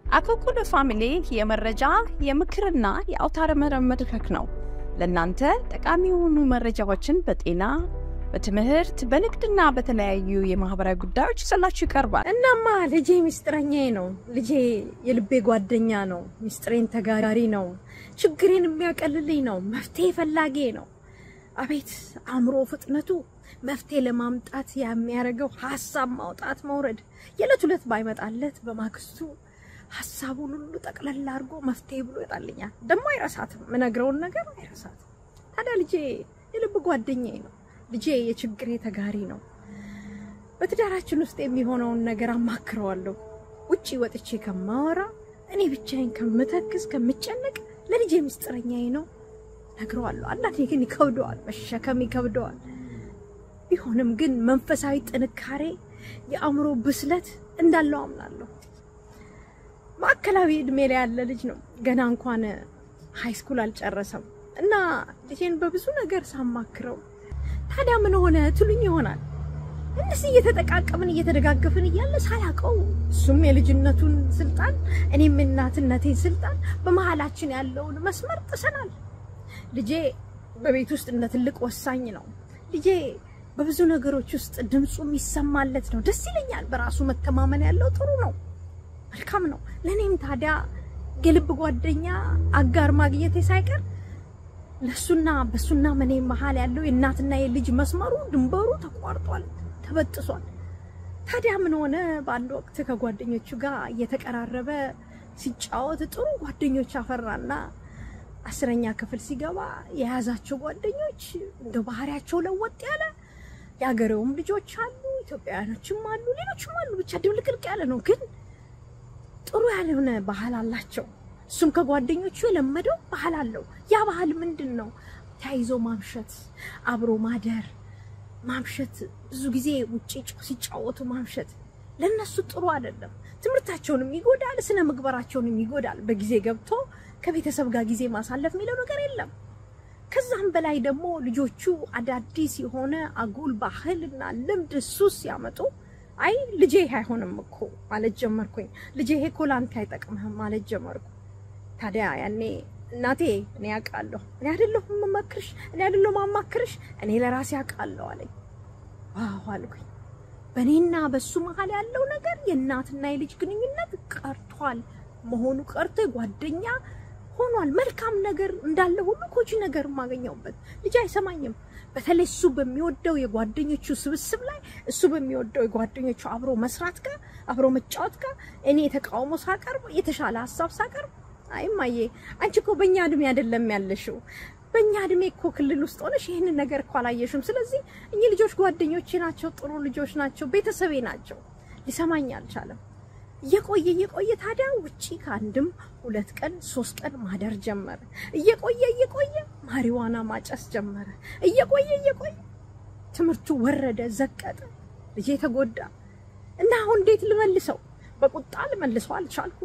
አኮኩሉ ፋሚሊ የመረጃ የምክርና የአውታረ መረብ መድረክ ነው። ለእናንተ ጠቃሚ የሆኑ መረጃዎችን በጤና በትምህርት በንግድና በተለያዩ የማህበራዊ ጉዳዮች ይዘላችሁ ይቀርባል። እናማ ልጄ ሚስጥረኛዬ ነው። ልጄ የልቤ ጓደኛ ነው። ሚስጥሬን ተጋሪ ነው። ችግሬን የሚያቀልልኝ ነው። መፍትሄ ፈላጊ ነው። አቤት አእምሮ ፍጥነቱ! መፍትሄ ለማምጣት የሚያደርገው ሀሳብ ማውጣት መውረድ። የዕለት ሁለት ባይመጣለት በማግስቱ ሀሳቡን ሁሉ ጠቅለል አድርጎ መፍትሄ ብሎ ይጣልኛል። ደግሞ አይረሳትም፣ ምነግረውን ነገር አይረሳትም። ታዲያ ልጄ የልብ ጓደኛዬ ነው። ልጄ የችግሬ ተጋሪ ነው። በትዳራችን ውስጥ የሚሆነውን ነገር አማክረዋለሁ። ውጪ ወጥቼ ከማወራ እኔ ብቻዬን ከምተክዝ ከምጨነቅ ለልጄ ምስጢረኛዬ ነው ነግረዋለሁ። አንዳንዴ ግን ይከብደዋል፣ መሸከም ይከብደዋል። ቢሆንም ግን መንፈሳዊ ጥንካሬ፣ የአእምሮ ብስለት እንዳለው አምናለሁ። ማዕከላዊ እድሜ ላይ ያለ ልጅ ነው። ገና እንኳን ሃይስኩል አልጨረሰም እና ልጄን በብዙ ነገር ሳማክረው ታዲያ ምን ሆነ ትሉኝ ይሆናል። እንደዚህ እየተጠቃቀምን እየተደጋገፍን እያለ ሳላቀው እሱም የልጅነቱን ስልጣን እኔም የእናትነቴን ስልጣን በመሀላችን ያለውን መስመር ጥሰናል። ልጄ በቤት ውስጥ እንደ ትልቅ ወሳኝ ነው። ልጄ በብዙ ነገሮች ውስጥ ድምፁ የሚሰማለት ነው። ደስ ይለኛል። በራሱ መተማመን ያለው ጥሩ ነው፣ መልካም ነው። ለእኔም ታዲያ የልብ ጓደኛ አጋር ማግኘቴ ሳይቀር ለሱና በሱና መኔ መሀል ያለው የእናትና የልጅ መስመሩ ድንበሩ ተቋርጧል፣ ተበጥሷል። ታዲያ ምን ሆነ? በአንድ ወቅት ከጓደኞቹ ጋር እየተቀራረበ ሲጫወት ጥሩ ጓደኞች አፈራና አስረኛ ክፍል ሲገባ የያዛቸው ጓደኞች እንደ ባህሪያቸው ለወጥ ያለ የሀገሬውም ልጆች አሉ፣ ኢትዮጵያውያኖችም አሉ፣ ሌሎችም አሉ። ብቻ ድብልቅልቅ ያለ ነው፣ ግን ጥሩ ያልሆነ ባህል አላቸው። እሱም ከጓደኞቹ የለመደው ባህል አለው። ያ ባህል ምንድን ነው? ተያይዞ ማምሸት፣ አብሮ ማደር፣ ማምሸት፣ ብዙ ጊዜ ውጭ ሲጫወቱ ማምሸት ለነሱ ጥሩ አይደለም። ትምህርታቸውንም ይጎዳል፣ ስነ ምግባራቸውንም ይጎዳል። በጊዜ ገብቶ ከቤተሰብ ጋር ጊዜ ማሳለፍ የሚለው ነገር የለም። ከዛም በላይ ደግሞ ልጆቹ አዳዲስ የሆነ አጉል ባህልና ልምድ ሱስ ሲያመጡ አይ ልጄ ይሄ አይሆንም እኮ ማለት ጀመርኩኝ። ልጄ ይሄ እኮ ላንተ አይጠቅምህም ማለት ጀመርኩ። ታዲያ ያኔ እናቴ እኔ አውቃለሁ፣ እኔ አይደለሁም የምመክርሽ፣ እኔ አይደለሁም የማማክርሽ፣ እኔ ለራሴ አውቃለሁ አለኝ። ዋው አልኩኝ። በእኔና በሱ መሀል ያለው ነገር የእናትና የልጅ ግንኙነት ቀርቷል መሆኑ ቀርቶ ጓደኛ ሆኗል። መልካም ነገር እንዳለ ሁሉ ጎጂ ነገር የማገኘውበት ልጅ አይሰማኝም። በተለይ እሱ በሚወደው የጓደኞቹ ስብስብ ላይ እሱ በሚወደው የጓደኞቹ አብሮ መስራት ጋር አብሮ መጫወት ጋር እኔ የተቃውሞ ሳቀርብ የተሻለ ሀሳብ ሳቀርብ አይ እማዬ አንቺ እኮ በእኛ እድሜ አይደለም ያለሽው በእኛ እድሜ እኮ ክልል ውስጥ ሆነሽ ይህንን ነገር እኮ አላየሽም። ስለዚህ እኚህ ልጆች ጓደኞቼ ናቸው፣ ጥሩ ልጆች ናቸው፣ ቤተሰቤ ናቸው። ሊሰማኝ አልቻለም። እየቆየ እየቆየ ታዲያ ውጪ ከአንድም ሁለት ቀን ሶስት ቀን ማደር ጀመረ። እየቆየ እየቆየ ማሪዋና ማጨስ ጀመረ። እየቆየ እየቆየ ትምህርቱ ወረደ፣ ዘቀጠ። ልጄ ተጎዳ እና አሁን እንዴት ልመልሰው? በቁጣ ልመልሰው አልቻልኩ።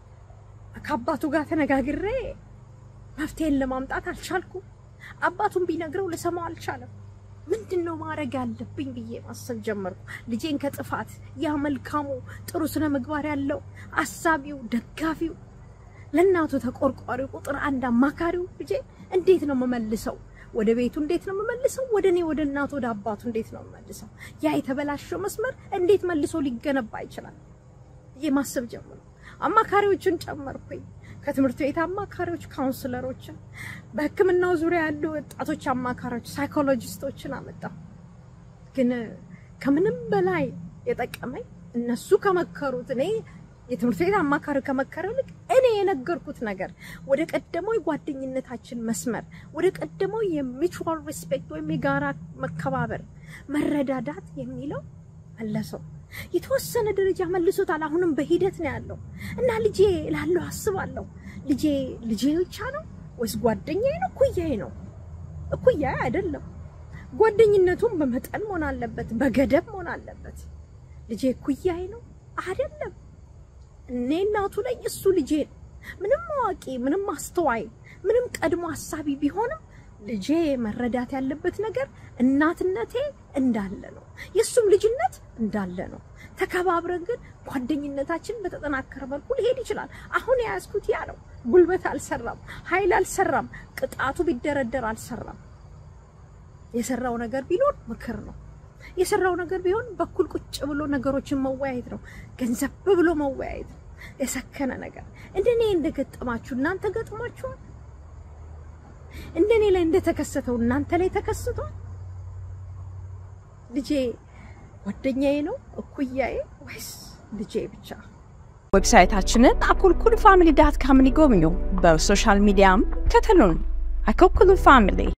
ከአባቱ ጋር ተነጋግሬ መፍትሄን ለማምጣት አልቻልኩ። አባቱን ቢነግረው ልሰማው አልቻለም። ምንድን ነው ማድረግ ያለብኝ ብዬ ማሰብ ጀመርኩ። ልጄን ከጥፋት ያ መልካሙ ጥሩ ስነ ምግባር ያለው አሳቢው፣ ደጋፊው፣ ለእናቱ ተቆርቋሪው፣ ቁጥር አንድ አማካሪው ልጄ እንዴት ነው የምመልሰው? ወደ ቤቱ እንዴት ነው የምመልሰው? ወደ እኔ ወደ እናቱ ወደ አባቱ እንዴት ነው የምመልሰው? ያ የተበላሸው መስመር እንዴት መልሶ ሊገነባ ይችላል ብዬ ማሰብ ጀመርኩ። አማካሪዎችን ጨመርኩኝ። ከትምህርት ቤት አማካሪዎች፣ ካውንስለሮችን፣ በሕክምናው ዙሪያ ያሉ ወጣቶች አማካሪዎች፣ ሳይኮሎጂስቶችን አመጣሁ። ግን ከምንም በላይ የጠቀመኝ እነሱ ከመከሩት እኔ የትምህርት ቤት አማካሪ ከመከረው ይልቅ እኔ የነገርኩት ነገር ወደ ቀደመው የጓደኝነታችን መስመር ወደ ቀደመው የሚቹዋል ሪስፔክት ወይም የጋራ መከባበር መረዳዳት የሚለው መለሰው። የተወሰነ ደረጃ መልሶታል። አሁንም በሂደት ነው ያለው እና ልጄ ላለው አስባለሁ። ልጄ ልጄ ብቻ ነው ወይስ ጓደኛዬ ነው? እኩያዬ ነው? እኩያዬ አይደለም። ጓደኝነቱም በመጠን መሆን አለበት፣ በገደብ መሆን አለበት። ልጄ እኩያዬ ነው አይደለም። እኔ እናቱ ላይ እሱ ልጄ ነው። ምንም አዋቂ፣ ምንም አስተዋይ፣ ምንም ቀድሞ ሀሳቢ ቢሆንም ልጄ መረዳት ያለበት ነገር እናትነቴ እንዳለ ነው። የእሱም ልጅነት እንዳለ ነው። ተከባብረን ግን ጓደኝነታችን በተጠናከረ መልኩ ሊሄድ ይችላል። አሁን የያዝኩት ያ ነው። ጉልበት አልሰራም፣ ኃይል አልሰራም፣ ቅጣቱ ቢደረደር አልሰራም። የሰራው ነገር ቢኖር ምክር ነው። የሰራው ነገር ቢሆን በኩል ቁጭ ብሎ ነገሮችን መወያየት ነው። ገንዘብ ብሎ መወያየት ነው። የሰከነ ነገር እንደኔ እንደገጠማችሁ እናንተ ገጥሟችኋል? እንደኔ ላይ እንደተከሰተው እናንተ ላይ ተከስቷል? ልጄ ጓደኛዬ ነው እኩያዬ ወይስ ልጄ ብቻ? ዌብሳይታችንን አኩልኩል ፋሚሊ ዳት ካምን ይጎብኙ። በሶሻል ሚዲያም ከተሉን። አኩልኩል ፋሚሊ